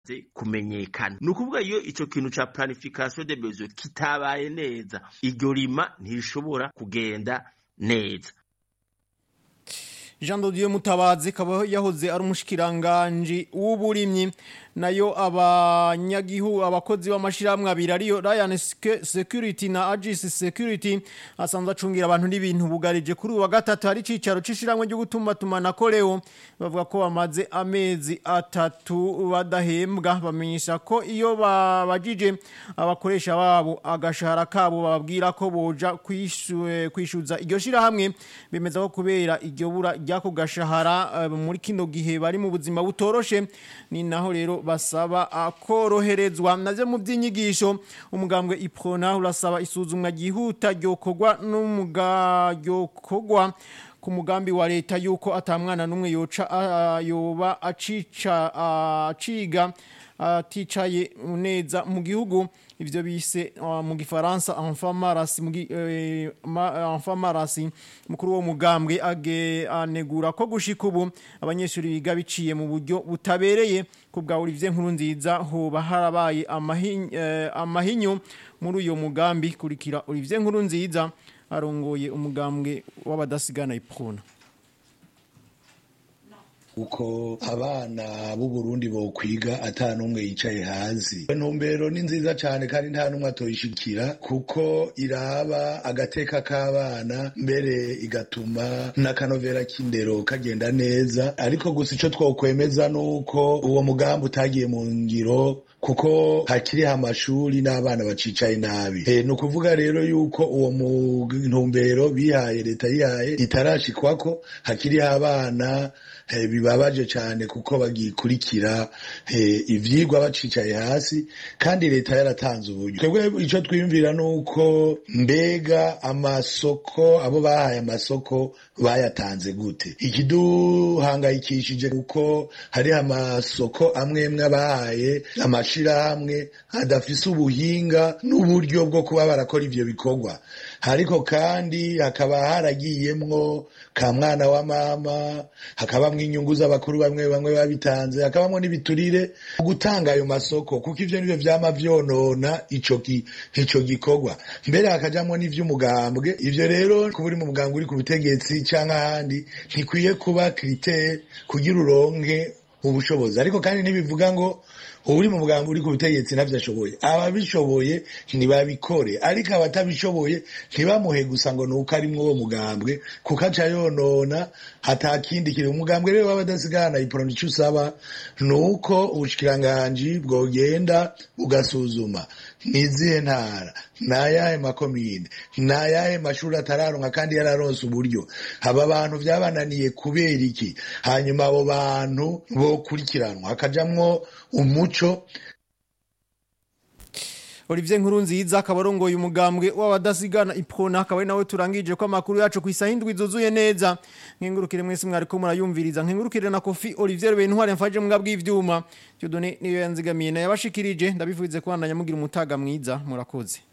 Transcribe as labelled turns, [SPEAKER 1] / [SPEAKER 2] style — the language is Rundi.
[SPEAKER 1] kumenyekana ni ukuvuga iyo ico kintu ca planification de besoin kitabaye neza iryo rima ntirishobora kugenda neza
[SPEAKER 2] Jean Dodieu Mutabazi kaba yahoze ari umushikiranganje w'uburimyi nayo abanyagihu abakozi b'amashiramwe abiri ariyo Ryan Security na Agis Security asanzwe acungira abantu n'ibintu bugarije kuri uwa gatatu hari cicaro cishiramwe ryo gutuma tumana koreo bavuga ko bamaze amezi atatu badahembwa bamenyesha ko iyo babajije abakoresha babo agashahara kabo bababwira ko boja kwishuza iryo shirahamwe bemeza ko kubera iryo bura ryako gashahara muri kino gihe bari mu buzima butoroshe ni naho rero basaba koroherezwa naze mu by'inyigisho umugambwe iprona urasaba isuzumwa ryihuta ryokorwa n'umugayokogwa ku mugambi wa leta yuko atamwana n'umwe yoca yoba acica aciga aticaye neza mu gihugu ivyo bise mu gifaransa enfant marasi enfant marasi mukuru wo mugambwe age anegura ko gushika ubu abanyeshuri biga biciye mu buryo butabereye kubwa Olivier nkuru nziza hoba harabaye amahinyu muri uyo mugambi kurikira Olivier nkuru nziza arongoye umugambwe w'abadasigana iprona
[SPEAKER 3] uko abana b'u Burundi bo kwiga ata numwe yicaye hasi intumbero ni nziza cyane kandi nta numwe atoyishikira kuko iraba agateka k'abana mbere igatuma n'akanovera k'indero kagenda neza ariko gusa icyo twokwemeza ni uko uwo mugambi utagiye mu ngiro kuko hakiriho amashuri n'abana bacicaye nabi e, ni ukuvuga rero yuko uwo mu ntumbero bihaye leta yihaye itarashikwako hakiriho abana e, bibabaje cyane kuko bagikurikira e, ivyigwa bacicaye hasi kandi leta yaratanze uburyo twebwe ico twiyumvira ni uko mbega amasoko abo bahaye amasoko bayatanze gute ikiduhangayikishije kuko hariho amasoko amwe mwe bahaye amashirahamwe adafise ubuhinga n'uburyo bwo kuba barakora ivyo bikorwa ariko kandi hakaba haragiyemwo ka mwana wa mama hakabamwo inyungu z'abakuru bamwe bamwe babitanze hakabamwo n'ibiturire gutanga ayo masoko kuko ivyo nivyo vyama vyonona ico ki, ico gikorwa mbere hakajamwo n'ivy'umugambwe ivyo rero kuba uri mu mugambwe uri ku butegetsi canke ahandi ntikwiye kuba kritere kugira uronke ubushobozi ariko kandi ntibivuga ngo uri mu muganga uri ku butegetsi navyo ashoboye ababishoboye ntibabikore ariko abatabishoboye ntibamuhe gusa ngo nuko ari uwo mugambwe kuko aca yonona atakindi kiri umugambwe rero w'abadasigana iporoni ico usaba nuko ubushikiranganji bwogenda bugasuzuma nizihe ntara nayahe makomine nayahe mashuri atararonka kandi yararonse uburyo aba bantu vyabananiye kubera iki hanyuma abo bantu bokurikiranwa hakajamwo umuco
[SPEAKER 2] Olivier Nkurunziza akaba arongoye umugambwe w'abadasigana ipona akaba ari nawe turangije ko amakuru yacu ku isaha indwi zuzuye neza nkengurukire mwese mwariko murayumviriza nkengurukire na Kofi Olivier Bentware mfaje mbwa bw'ivyuma Dieudonné niyo yanzigamiye na yabashikirije ndabifuze kubandanya mugira umutaga mwiza murakoze